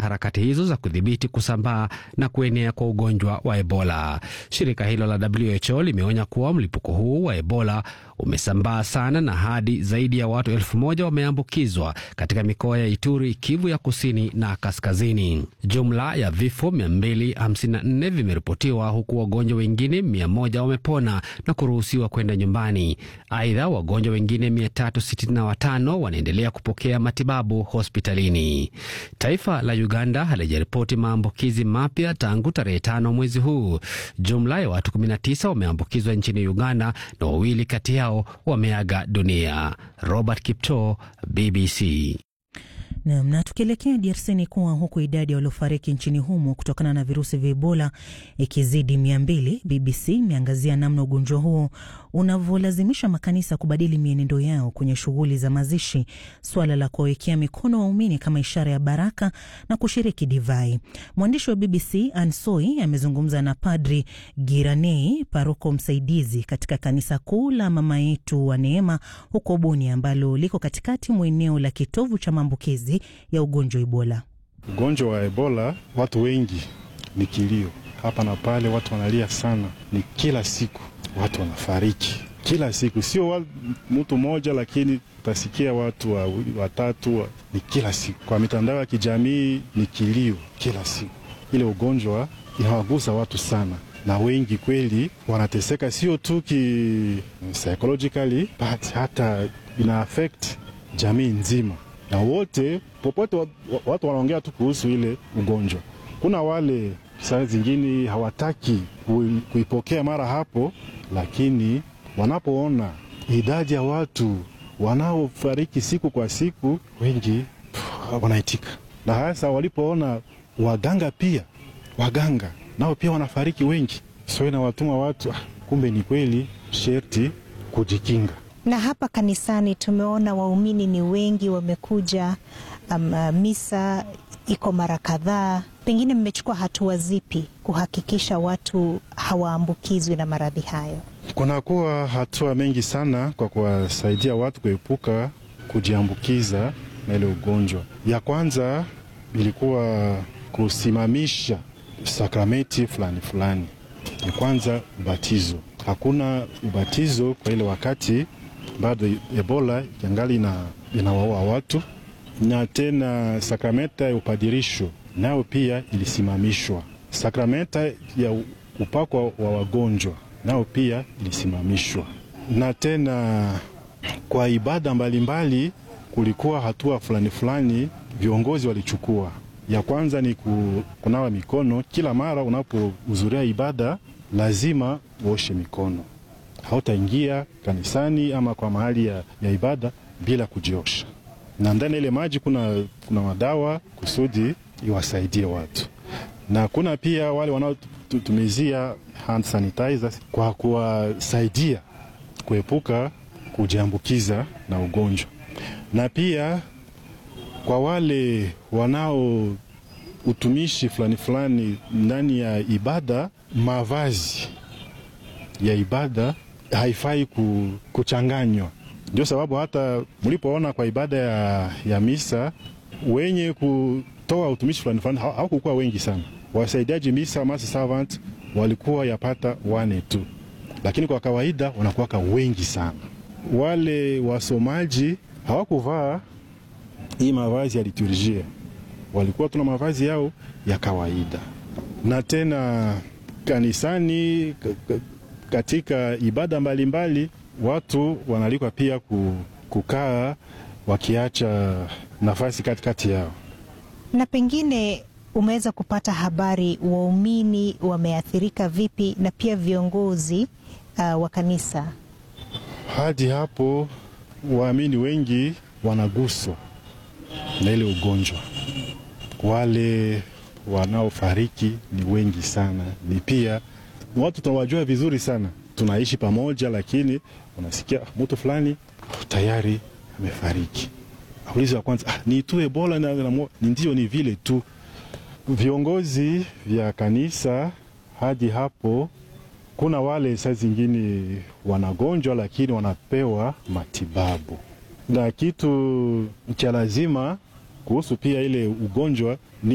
harakati hizo za kudhibiti kusambaa na kuenea kwa ugonjwa wa Ebola. Shirika hilo la WHO limeonya kuwa mlipuko huu wa Ebola umesambaa sana na hadi zaidi ya watu elfu moja wameambukizwa katika mikoa ya Ituri, Kivu ya kusini na kaskazini. Jumla ya vifo 254 vimeripotiwa huku wagonjwa wengine 100 wamepona na kuruhusiwa kwenda nyumbani. Aidha, wagonjwa wengine 365 wanaendelea kupokea matibabu hospitalini. Taifa la Uganda halijaripoti maambukizi mapya tangu tarehe tano mwezi huu. Jumla ya watu 19 wameambukizwa nchini Uganda na wawili kati yao wameaga dunia. Robert Kipto, BBC. Nam, na tukielekea DRC ni kuwa huku idadi ya waliofariki nchini humo kutokana na virusi vya Ebola ikizidi mia mbili, BBC imeangazia namna ugonjwa huo unavyolazimisha makanisa kubadili mienendo yao kwenye shughuli za mazishi, suala la kuwawekea mikono waumini kama ishara ya baraka na kushiriki divai. Mwandishi wa BBC Ansoi amezungumza na Padri Giranei, paroko msaidizi katika kanisa kuu la Mama Yetu wa Neema huko Bunia, ambalo liko katikati mwa eneo la kitovu cha maambukizi ya ugonjwa Ebola. Ugonjwa wa Ebola, watu wengi ni kilio hapa na pale, watu wanalia sana, ni kila siku watu wanafariki kila siku, sio mtu mmoja, lakini utasikia watu watatu wa, ni kila siku. Kwa mitandao ya kijamii ni kilio kila siku. Ile ugonjwa inawagusa watu sana, na wengi kweli wanateseka, sio tu ki psychologically but hata ina affect jamii nzima na wote popote watu wanaongea tu kuhusu ile ugonjwa. Kuna wale saa zingine hawataki kuipokea mara hapo, lakini wanapoona idadi ya watu wanaofariki siku kwa siku, wengi wanaitika, na hasa walipoona waganga pia, waganga nao pia wanafariki wengi, so inawatuma watu ah, kumbe ni kweli, sherti kujikinga na hapa kanisani tumeona waumini ni wengi wamekuja. Um, misa iko mara kadhaa. Pengine mmechukua hatua zipi kuhakikisha watu hawaambukizwi na maradhi hayo? Kunakuwa hatua mengi sana kwa kuwasaidia watu kuepuka kujiambukiza na ile ugonjwa. Ya kwanza ilikuwa kusimamisha sakramenti fulani fulani. Ya kwanza ubatizo, hakuna ubatizo kwa ile wakati bado Ebola yangali ina, inawaua watu, na tena sakramenta ya upadirisho nayo pia ilisimamishwa. Sakramenta ya upako wa wagonjwa nayo pia ilisimamishwa, na tena kwa ibada mbalimbali mbali, kulikuwa hatua fulani fulani viongozi walichukua. Ya kwanza ni kunawa mikono kila mara unapohudhuria ibada, lazima uoshe mikono hautaingia kanisani ama kwa mahali ya, ya ibada bila kujiosha, na ndani ile maji kuna, kuna madawa kusudi iwasaidie watu, na kuna pia wale wanaotumizia hand sanitizers kwa kuwasaidia kuepuka kujiambukiza na ugonjwa, na pia kwa wale wanao utumishi fulani fulani ndani ya ibada, mavazi ya ibada haifai kuchanganywa. Ndio sababu hata mlipoona kwa ibada ya, ya misa wenye kutoa utumishi fulani fulani hawakukuwa wengi sana. Wasaidiaji misa mass servant walikuwa yapata wane tu, lakini kwa kawaida wanakuwaka wengi sana. Wale wasomaji hawakuvaa hii mavazi ya liturjia, walikuwa tuna mavazi yao ya kawaida, na tena kanisani katika ibada mbalimbali mbali, watu wanalikwa pia kukaa wakiacha nafasi katikati yao. Na pengine umeweza kupata habari waumini wameathirika vipi na pia viongozi uh, wa kanisa? Hadi hapo waamini wengi wanaguswa na ile ugonjwa, wale wanaofariki ni wengi sana, ni pia watu tunawajua vizuri sana, tunaishi pamoja, lakini unasikia mtu fulani tayari amefariki. Aulizo ya kwanza ah, ni tu Ebola? na, na, ni ndio, ni vile tu. Viongozi vya kanisa hadi hapo, kuna wale saa zingine wanagonjwa, lakini wanapewa matibabu, na kitu cha lazima kuhusu pia ile ugonjwa ni